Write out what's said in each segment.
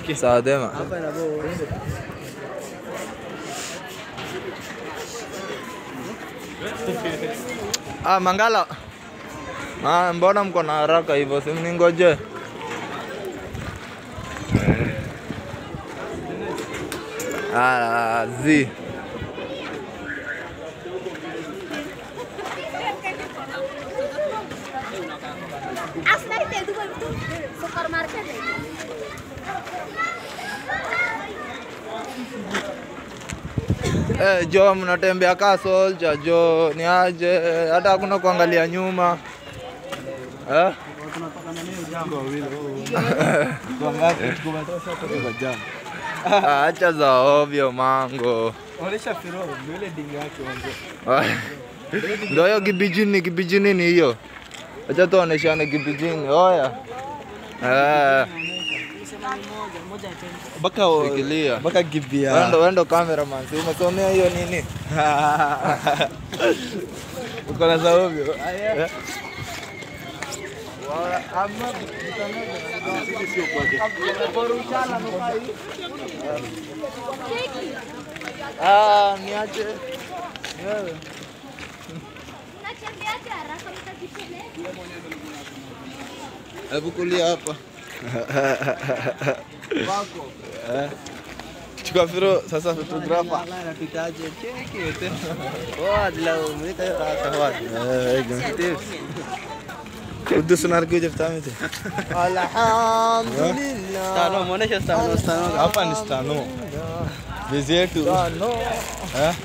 Okay. Sawa dema. Hapa na bo. Ah, Mangala. Ah, mbona mko na haraka hivyo? Si mningoje. Ah, zi. Asta ಇದೆ ಇದು ಬಂದು supermarket ಇದೆ Eh, Jo, mnatembea kaa soldier Jo, ni aje? Hata hakuna kuangalia nyuma eh? Ah, Acha za ovyo mango. Onesha Firo, ndio ile dinga yake wanzo. Ndio hiyo kibijini, kibijini ni hiyo. Acha tuoneshane kibijini. Oya. Eh, Baka shikilia. baka gibia. Wendo wendo cameraman. Si umesomea hiyo nini? Uko na za ovyo. Eh? Ah, niache. Wewe. Natembeaje haraka mtajipeleka Hebu kulia hapa. Chukua Firo sasa photographer. Anapitaje? Cheki tena. Oh, adla umeka hiyo rasa wapi? Kudu sunar kuja vitami te. Alhamdulillah. Stano, muonesha stano, stano. Hapa ni stano. Bezi yetu. Stano. Eh?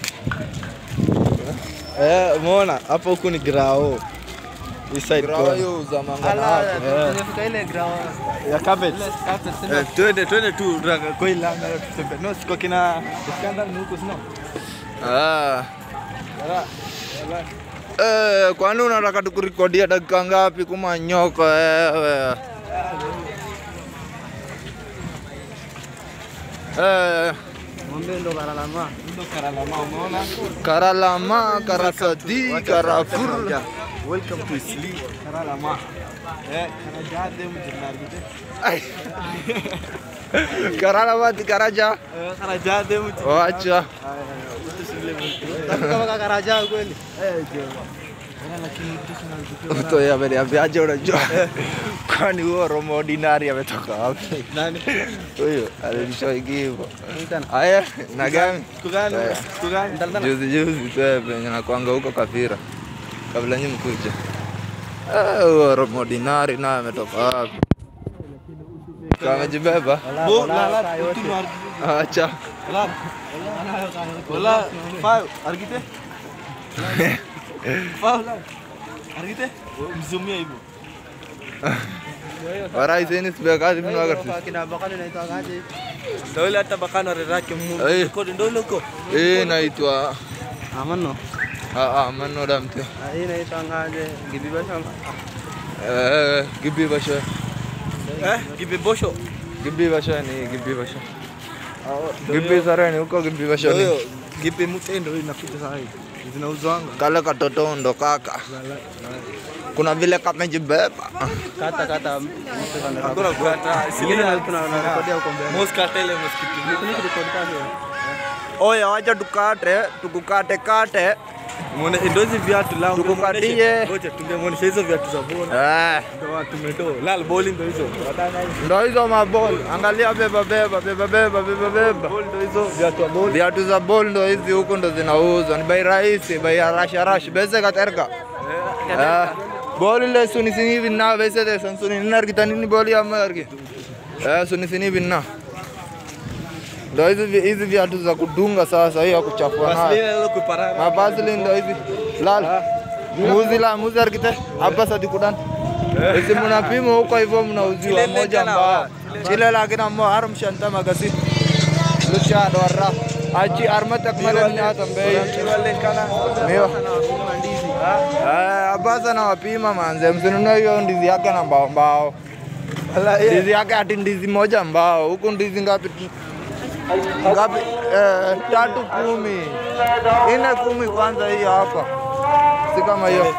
Eh, umeona hapa huku ni grao. Hii side Grao hiyo za Ala, tumefika ile ground. ya carpet. Eh, twende twende tu raka kwa ile anga tutembe. No, siko kina Iskandar ni huko sino. Ah. Eh, kwani unataka tukurekodia dakika ngapi kuma nyoko wewe? Eh, Ng'ombe ndo karalama. Ndo karalama umeona? karalama, karasadi, karafur. Welcome to Isli. Karalama. Eh, karajade mjinargide. Ai. Karalamati karaja. Eh, karajade mjinargide. Wacha. Kama karaja kweli. Eh, jo. Mtu yeye ameniambiaje unajua? Kwani huo Romo Ordinary ametoka wapi? Nani? Huyo alinishoigi hivyo. Tena. Aya, na gani? Siku gani? Eh. Siku gani? Ndalana. Juzi juzi tu eh, penye nakwanga huko Kafira kabla nyinyi mkuja. Ah, huo Romo Ordinary naye ametoka wapi? Kama amejibeba? Bo, la la, utinu argide. Acha. La. Wala, five, argide. Five, la. Argide. Mzumia hivyo. Warai sini sibekati mimi wakati. Kina bakani naitwa ngaje? Ndio ile hata bakana rerake mu. Eh. Kodi ndio ile uko. Eh, naitwa Amano. ah ah manoda mtu. Hii inaitwa ngaje? Gibiba shamba. Eh, Gibi Basha. Eh, gibibosho. Gibi Basha ni Gibi Basha. Gibi Sarani huko Gibi Basha Ndio ni. hiyo. Gipi mtendo inakuja sasa hivi. Zinauzwanga. Kale katoto ndo kaka. Kuna vile kamejibeba. Kata kata. Hakuna kukata. Singine na kuna na rekodia huko mbele. Mos kata ile msikiti. Ni record kazi. Oya, wacha tukate, tukukate kate. Muone ndio hizi viatu lao. Tukukatie. Ngoja tungemuonesha hizo viatu za bona. Eh, Ndio watu tumeto. Lal bowling ndio hizo. Wadana hizo. ndo hizo mabol. Angalia beba beba beba beba beba beba. Ball ndio hizo viatu wa bowling. Viatu za bol ndo hizi huko ndo zinauzwa. Ni bei rahisi, bei ya rash rash. Bese katerka. Eh, bol ile suni sini vinna bese de san suni nar kitani ni boli ya margi. Eh, suni sini vinna. Ndo hizi vi- hizi viatu za kudunga sasa, hiyo ya kuchafua nayo. Vaseline ile kuparara. Mabazili ndo hivi. Lala. Muzi la muzi arkite hapa sadi kudan. Isi mnapima huko hivyo mnauziwa Chile moja lengana mbao. wa, Chile lakini ammo harum shanta magasi. Lucha dwarra. Achi arma takmala ni hata mbei. Miwa. Eh, abasa na wapima manze. Msinunue hiyo ndizi yake na mbao mbao. Ndizi yake ati ndizi moja mbao. Huku ndizi ngapi? Ngapi? Eh, tatu kumi. Ine kumi kwanza hiyo hapa. Si kama hiyo.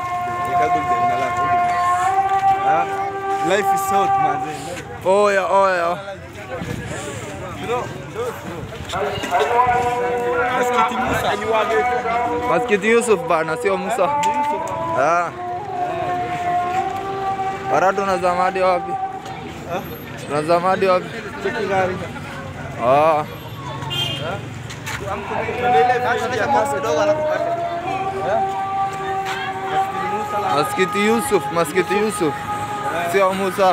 Life is short man. Oya, oya. Maskiti Yusuf bana, sio Musa. Ah. Ara tunazama hadi wapi? Tunazama hadi wapi? Ah. Maskiti Yusuf, Maskiti Yusuf. Sio Musa.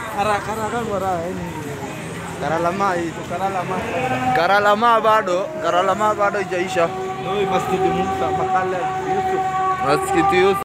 Karalama itu, Karalama. Karalama bado, Karalama bado ijaisha. Masjid Musa, Makala, Yusuf. Maskiti Yusuf.